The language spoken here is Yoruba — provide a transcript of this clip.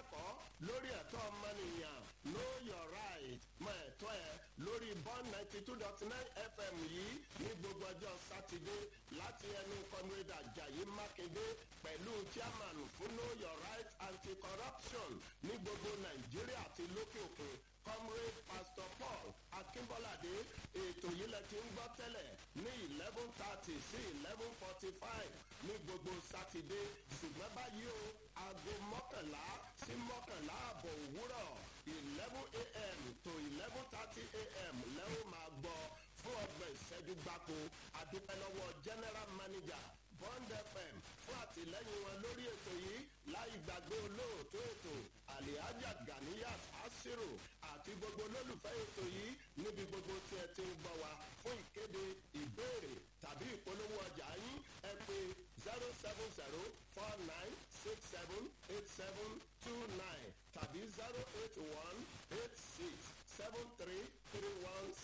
ìdánilẹ́kọ̀ọ́ lórí ẹ̀tọ́ ọmọnìyàn know your right mọ ẹ̀tọ́ ẹ lórí bond ninety two dot nine fm yìí ní gbogbo ọjọ́ sátidé láti ẹnu comrade ajayi mákindé pẹ̀lú chairman fún know your right anti-corruption ní gbogbo nàìjíríà àti lókè òkun comrade pastor paul akínbọ́ládé ètò yìí lẹ ti ń gbọ́ tẹ́lẹ̀ ní eleven thirty sí eleven forty five ní gbogbo sátidé ṣùgbọ́n báyìí o aago mọ́kànlá sí mọ́kànlá àbọ̀ òwúrọ̀ eleven a.m. to eleven thirty a.m. lẹ́wọ̀n máa gbọ́ fún ọgbọ̀n ìṣẹ́jú gbáko àdúpẹ́ lọ́wọ́ general manager bond fm fún àtìlẹ́yìn wọn lórí ètò yìí láì gbàgbé olóòtú ètò alihaja ganiyat asiru àti gbogbo olólùfẹ́ ètò yìí níbi gbogbo tí ẹ ti ń gbọ́ wa fún ìkéde ìbéèrè tàbí ìpolówó ọjà yín ẹ pé zero seven zero four nine six seven eight seven two nine